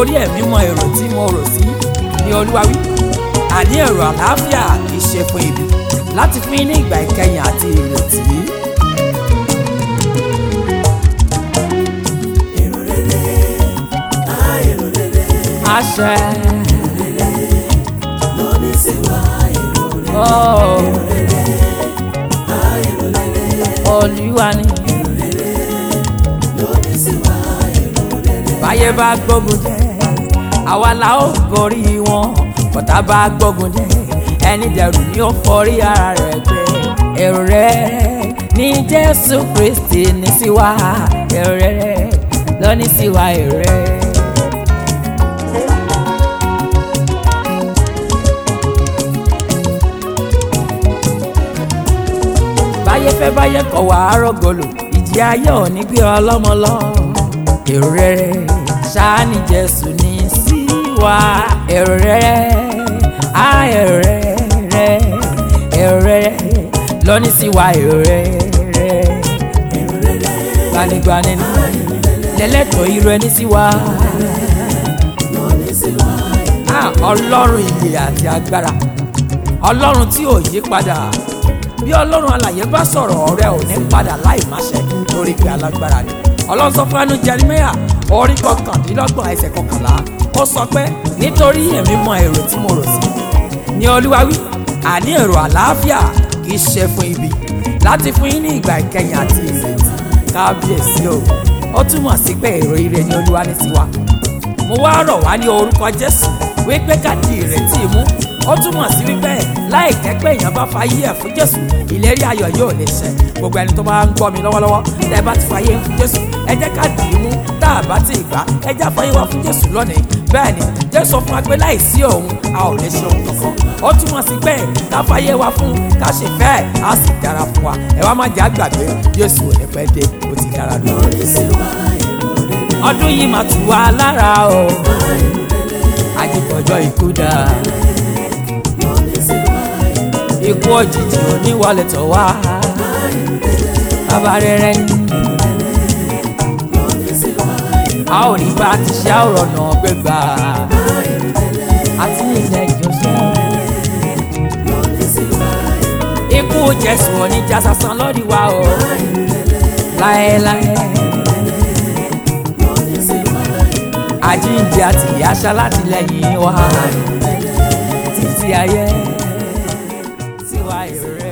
nítorí ẹ̀mí mọ èrò tí mo rò sí ní olúwa wí àní èrò àlàáfíà kì í ṣe fún ibi láti fún yín ní ìgbà ìkẹyìn àti ìrètí. èrò rere á èrò rere àṣẹ ló ní sí wa èrò rere oh, á èrò rere olúwa ni ló ní sí wa èrò rere báyé bá gbógun jẹ àwa la ó gorí wọn bọ́tá bá gbógun jẹ ẹni dẹrù ni ó forí ara rẹ̀ gbé èrò rẹ̀ ní jésù kristi ní sí wa èrò rẹ̀ ló ní sí wa èrò rẹ̀. báyé fẹ́ báyé kọ̀ wá rọ́gọ̀lù ìjì ayé ò ní gbé ọlọ́mọ lọ. èrò rere ṣáá ní jésù ní sí wa èrò rere á èrò rere èrò rere lọ́ní sí wa èrò rere èrò rere gbanigbani ní lẹ́lẹ́tọ̀ irú ẹni sí wa ló ní sí wa èrò Ah, ọlọ́run ìyè àti agbára ọlọ́run tí ò yí padà bí ọlọ́run alàyè bá sọ̀rọ̀ ọ̀rẹ́ ò ní padà láì má ṣẹ lórí pé alágbára ni ọlọ́run sọ fún ẹnu Jeremáyà orí kọkàndínlọ́gbọ̀n ẹsẹ̀ kọkànlá ó sọ pé nítorí èmi mọ èrò tí mo rò sí ní olúwa wí àní èrò àlàáfíà kì í ṣe fún ibi láti fún yín ní ìgbà ìkẹyìn àti ìrètí kábíyèsí o ó túmọ̀ sí pé èrò ire ni olúwa ní tiwa mo wá rọ̀ wá ní orúkọ jésù wípé ká di ìrètí mú ó túmọ̀ sí wípé láì jẹ́ pé èèyàn bá fa ayé ẹ̀ fún jésù ìlérí ayọ̀ yóò lè ṣẹ gbogbo ẹni tó bá ń gbọ́ mi lọ́wọ́lọ́wọ́ tẹ́ ẹ bá ti fa ayé fún jésù ẹ jẹ́ ká dì í mú tá a bá ti gbà ẹ jẹ́ àfọyín wa fún jésù lónìí bẹ́ẹ̀ ni jésù sọ fún wa pé láì sí òun a ò lè ṣe ohun kankan ó túmọ̀ sí pé ká fa ayé wa fún ká ṣe fẹ́ á sì dára fún wa ẹ wá má jẹ́ àgbàgbé jésù ò ní pẹ́ dé ó ti dára lọ. ló ní sí wa èrò rere ọdún yìí máa tù wá lára o àjẹkọjọ ikú dá ló ní sí wa èrò ikú òjijì oníwọlé tọ̀ wá bàbá rere ní ló ní sí wa èrò a ò ní bá ti ṣe àwòrán náà gbégbá àti ilẹ̀ ìjọsìn ló ní sí wa èrò ikú jésù oníjà sásán lórí wa o láéláé ló ní sí wa èrò àjíǹde àti ìyáṣá látìlẹ́yìn wa títí ayé tiwa èrè.